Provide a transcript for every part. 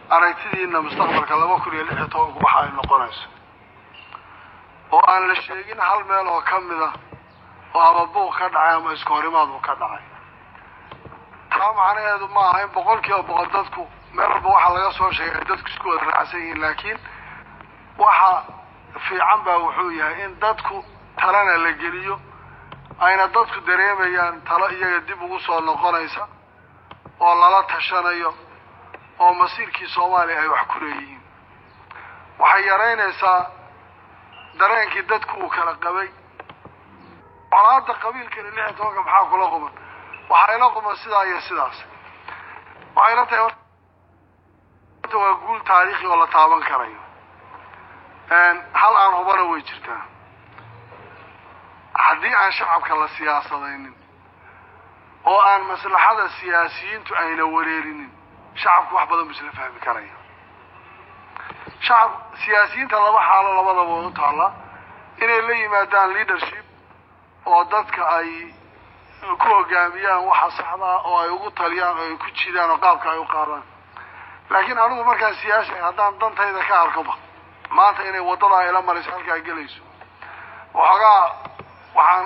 aragtidiina mustaqbalka laba kun iyo lix iyo tobanku waxa ay noqonayso oo aan la sheegin hal meel oo ka mid a oo ama buuq ka dhacay ama isku horimaad uu ka dhacay taa macnaheedu ma aha in boqol kiiba boqol dadku meel walba waxaa laga soo sheegay ay dadku isku wada raacsan yihiin laakiin waxa fiican baa wuxuu yahay in dadku talana la geliyo ayna dadku dareemayaan talo iyaga dib ugu soo noqonaysa oo lala tashanayo oo masiirkii soomaaliya ay wax ku leeyihiin waxay yaraynaysaa dareenkii dadku uu kala qabay colaada qabiilkani lix iyo tobanka maxaa kula quman waxaa ila quman sidaa iyo sidaas waxay la tahay horta waa guul taariikhi oo la taaban karayo hal aan hubana way jirtaa haddii aan shacabka la siyaasadaynin oo aan maslaxada siyaasiyiintu ayna wareerinin shacabku wax badan bu isla fahmi karaya shacab siyaasiyiinta laba xaalo labadaba way u taallaa inay la yimaadaan leadership oo dadka ay ku hogaamiyaan waxa saxdaa oo ay ugu taliyaan oo ay ku jidaan oo qaabka ay u qaadaan laakiin anigu markaan siyaasi haddaan dantayda ka arkoba maanta inay waddadaa ila marayso halkaa gelayso waxoogaa waxaan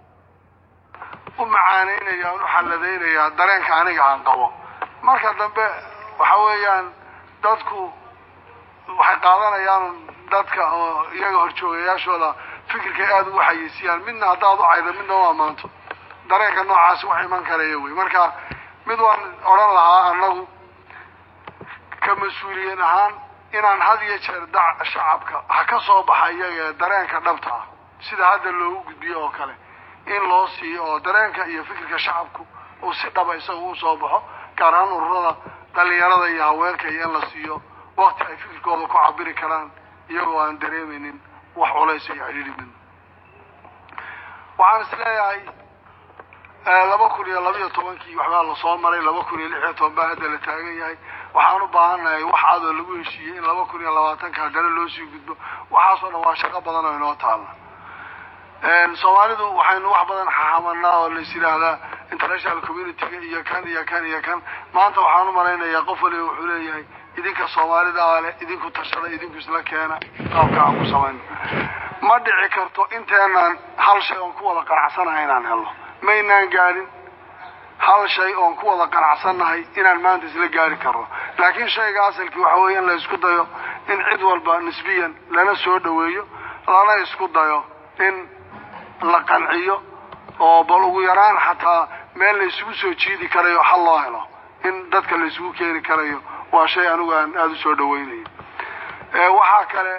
u macaanaynaya aan u xalladaynayaa dareenka aniga aan qabo marka dambe waxa weeyaan dadku waxay qaadanayaan dadka oo iyaga horjoogayaashooda fikirkay aada ugu xayeysiiyaan midna haddaad u caydo midna u ammaanto dareenka noocaasi wax iman karaya wey marka mid waan odhan lahaa annagu ka mas-uuliyiin ahaan inaan had iyo jeer da shacabka ha ka soo baxa iyaga ee dareenka dhabta ah sida hadda loogu gudbiyo oo kale in loo siiyo oo dareenka iyo fikirka shacabku uu si dhaba isaga u soo baxo gaar ahaan ururada dhalinyarada iyo haweenka iyo in la siiyo wakti ay fikirkooda ku cabiri karaan iyagoo aan dareemaynin wax culays iyo cidhiidhi midna waxaan is leeyahay laba kun iyo laba iyo tobankii waxbaa lasoo maray laba kun iyo lix iyo toban baa hadda la taagan yahay waxaan u baahannahay wax cadoo lagu heshiiyey in laba kun iyo labaatanka haddana loo sii gudbo waxaasoo dhan waa shaqo badan oo inoo taalla soomaalidu waxaynu wax badan xaxamanaa oo lais yidhaahdaa international community-ga iyo kan iyo kan iyo kan maanta waxaan u malaynayaa qof waliba wuxuu leeyahay idinka soomaalida a leh idinku tashada idinku isla keena qaabka aan ku samayno ma dhici karto inteenaan hal shay oon ku wada qanacsanahay inaan helno maynaan gaadhin hal shay oon ku wada qanacsannahay inaan maanta isla gaari karno laakiin shayga asalkii waxa weeye in la isku dayo in cid walba nisbiyan lana soo dhaweeyo lana isku dayo in la qanciyo oo bal ugu yaraan xataa meel la isugu soo jiidi karayo xal loo helo in dadka la isugu keeni karayo waa shay anigu aan aada u soo dhaweynayo waxaa kale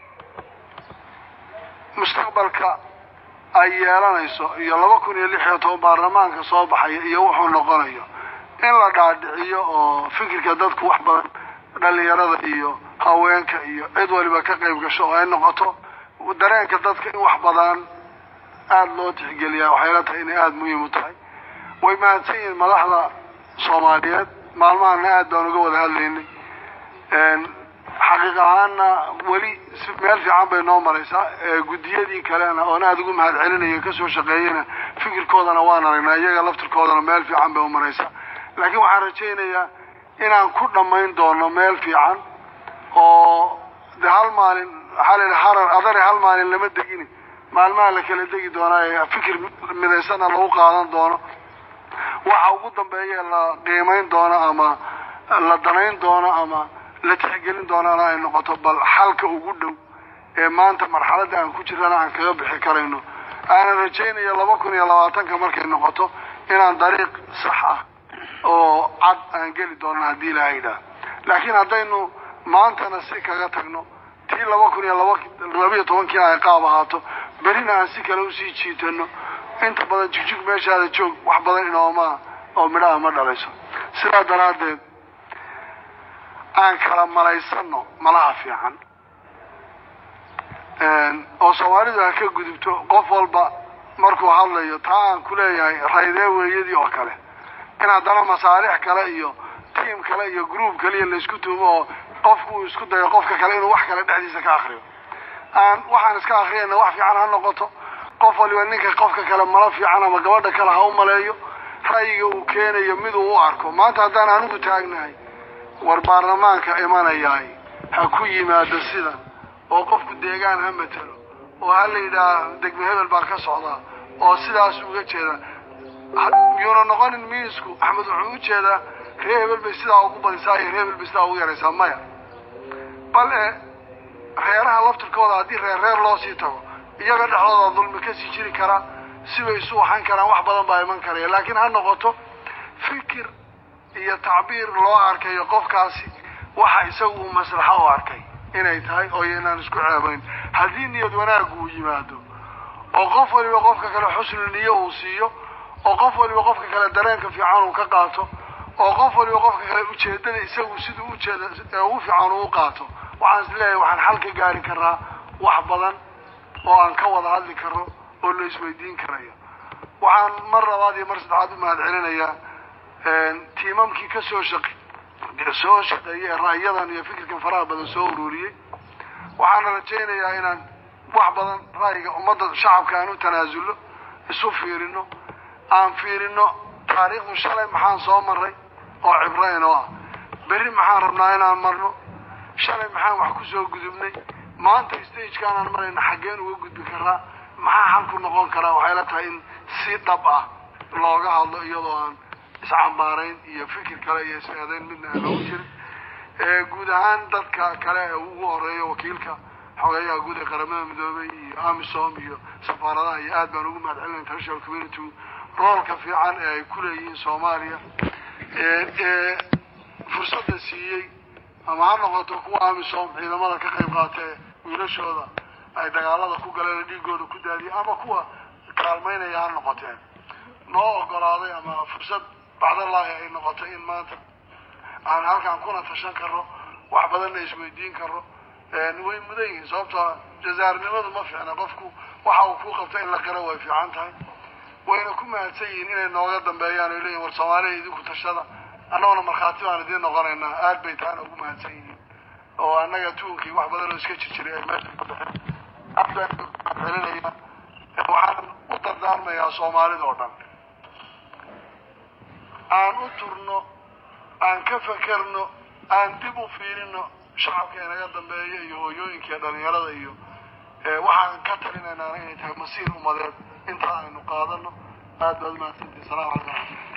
mustaqbalka ay yeelanayso iyo laba kun iyo lix iyo toban baarlamaanka soo baxaya iyo wuxuu noqonayo in la dhaadhiciyo oo fikirka dadku wax badan dhalinyarada iyo haweenka iyo cid waliba ka qayb gasho oo ay noqoto dareenka dadka in wax badan aada loo tixgeliyaa waxay la tahay inay aada muhiim u tahay way mahadsan yihiin madaxda soomaaliyeed maalmahana aada baan uga wada hadlaynay xaqiiq ahaana weli meel fiican bay noo maraysaa guddiyadii kalena oon aada ugu mahad celinayo kasoo shaqeeyana fikirkoodana waan aragnaa iyaga laftirkoodana meel fiican bay u maraysaa laakiin waxaan rajaynayaa inaan ku dhammayn doono meel fiican oo de hal maalin waxaa la yidhi harar adare hal maalin lama degini maalmaha la kala degi doonaa ee fikir midaysana lagu qaadan doono waxa ugu dambeeya la qiimayn doono ama la danayn doono ama la tixgelin doonana ay noqoto bal xalka ugu dhow ee maanta marxaladda aan ku jirana aan kaga bixi karayno aanan rajaynayo laba kun iyo labaatanka markay noqoto inaan dariiq sax ah oo cad aan geli doono haddii ilaha yidhaah laakiin haddaynu maantana si kaga tagno tii laba kun iyo laba labiyo tobankiina ay qaab ahaato berina aan si kale usii jiitano inta badan jigjig meeshaada joog wax badan inoomaa oo midhaha ma dhalayso sidaa daraaddeed aan kala malaysano malaha fiican oo soomaalidu ha ka gudubto qof walba markuu hadlayo taa aan ku leeyahay raydee weeyadii oo kale in haddana masaalix kale iyo tiam kale iyo group kaliya laysku tuumo oo qofku uu isku dayo qofka kale inuu wax kale dhexdiisa ka akriyo aan waxaan iska akriyayna wax fiican ha noqoto qof waliba ninka qofka kale malo fiican ama gabadha kale ha u maleeyo ra'yiga uu keenayo miduu u arko maanta haddaan anigu taagnahay war baarlamaanka imanayaay ha ku yimaado sidan oo qofku deegaan ha matelo oo ha la yidhaah degme hebel baa ka socdaa oo sidaas uga jeeda miyuuna noqonin miisku axmed wuxuu u jeedaa ree hebel bay sidaa ugu badisaa iyo ree hebel bay sidaa ugu yaraysaa maya bal e reeraha laftirkooda haddii reer reer loo sii tago iyaga dhexdooda dulmi kasii jiri karaa sibay isu waxan karaan wax badan baa iman karaya laakiin ha noqoto fikir iyo tacbiir loo arkayo qofkaasi waxa isagu uu maslaxo u arkay inay tahay oo inaan isku ceebayn haddii niyad wanaaggu uu yimaado oo qof waliba qofka kale xusnu niyo uu siiyo oo qof waliba qofka kale dareenka fiican uu ka qaato oo qof waliba qofka kale ujeedada isagu siduu ujeeda ugu fiican uu qaato waxaan is leeyahay waxaan xal ka gaari karaa wax badan oo aan ka wada hadli karo oo la isweydiin karayo waxaan mar labaad iyo mar saddexaad u mahad celinayaa tiimamkii ka soo shaqi soo shaqeeyay ee ra'yadan iyo fikirkan faraha badan soo ururiyey waxaana rajaynayaa inaan wax badan ra'yiga ummadda shacabka aan u tanaasulno isu fiirino aan fiirino taariikhdu shalay maxaan soo maray oo cibrayn oo ah berri maxaan rabnaa inaan marno shalay maxaan wax kusoo gudubnay maanta stagekaan marayna xaggeen uga gudbi karaa maxaa xalku noqon karaa waxay la tahay in si dhab ah looga hadlo iyadoo aan iscambaarayn iyo fikir kale iyo is-eedayn midna aan loogu jirin guud ahaan dadka kale ee ugu horeeyo wakiilka xogeeyaha guud ee qaramada midoobay iyo amisom iyo safaaradaha iyo aad baan ugu mahad celinay international community roolka fiican ee ay ku leeyihiin soomaaliya ee fursadda siiyey ama ha noqoto kuwa amisom ciidamada ka qayb qaata ee wiilashooda ay dagaalada ku galeen dhiigooda ku daadiyay ama kuwa kaalmaynaya ha noqoteen noo ogolaaday ama fursad bacdallaahi ay noqotay in maanta aan halkaan kuna tashan karno wax badanna isweydiin karno way mudan yihiin sababtoo jazaarnimadu ma fiicna qofku waxa uu ku qabta in la qiro way fiican tahay wayna ku mahadsan yihiin inay nooga dambeeyaan ay leeyihin war soomaaliya idinku tashada annaguna markhaati baan idiin noqonaynaa aad bay tahana ugu mahadsan yihiin oo annaga tuunkii wax badan oo iska jir jiray ay meesha ka baxeen aad baan celinaya waxaan u dardaarmayaa soomaalida oo dhan aan u turno aan ka fakerno aan dib u fiirino shacabka inaga dambeeya iyo hooyooyinka iyo dhalinyarada iyo waxaan ka talinaynaa inay tahay masiir umadeed intaa aynu qaadano aad baad umahadsantihi salamu calaykum